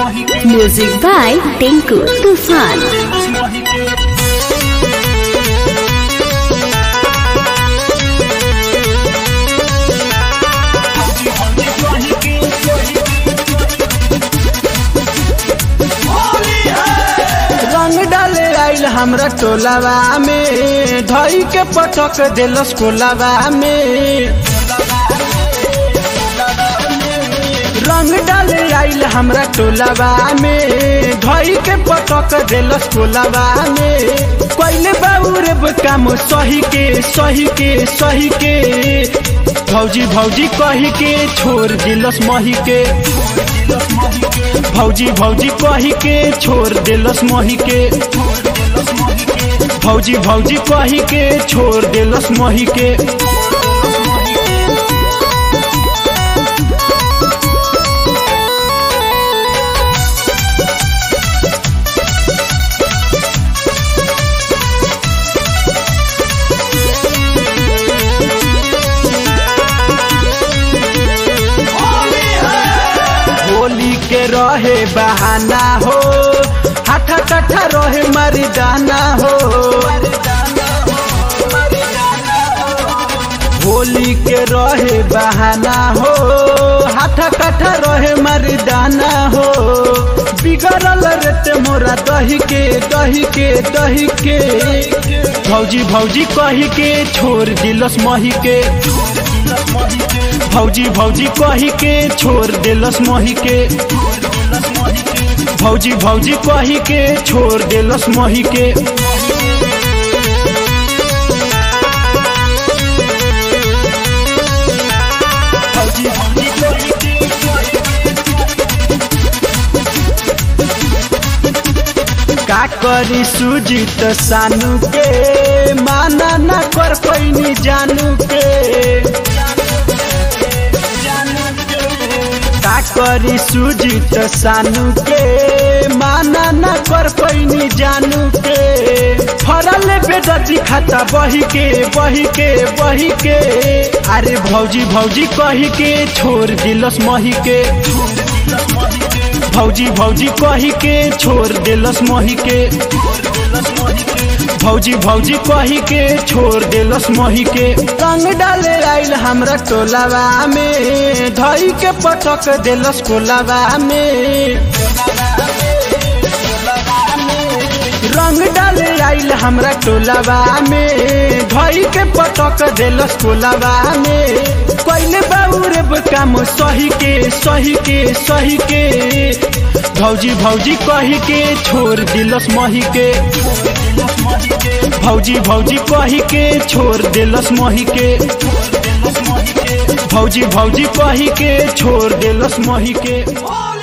Music by Tinku Tufan. रंग डाले आइल हमरा टोलावा में धई के पटक देलस कोलावा में रंग डाले आइल हमरा टोलावा में धई के पटक देलस कोलावा में पहले बाबू रे काम सही के सही के सही के भौजी भौजी कही के छोड़ दिलस मही के भौजी भौजी कही के छोड़ देलस मही के भौजी भौजी कही के छोड़ देलस मही के होली के रहे बहाना हो हाथा कट्ठा रहे मरिदाना हो होली के रहे बहाना हो हाथा कट्ठा रहे मरिदाना हो बिगड़ल रेते मोरा दही के दही के दही के भौजी भौजी कही के छोड़ दिलस मही के भौजी भौजी कही के छोड़ देलस मही के भौजी भौजी कही के छोड़ देलस मही के का करी सुजीत सानू के माना ना कर पैनी जानू के का करी सुजीत सानू के माना ना कर पैनी जानू के फरल बेदती खाता बही के बही के बही के अरे भौजी भौजी कही के छोड़ दिलस मही के भौजी भौजी कही के छोड़ देलस मही के भौजी भौजी कही के छोड़ देलस मही के रंग डाले आइल हमरा टोलावा में धई के पटक देलस कोलावा में रंग डाले आइल हमरा टोलावा में धई के पटक देलस कोलावा में पहले बाबू रे काम सही के सही के सही के भौजी भौजी कही के छोड़ दिलस मही के भौजी भौजी कही के छोड़ दिलस मही के भौजी भौजी कही के छोड़ दिलस मही के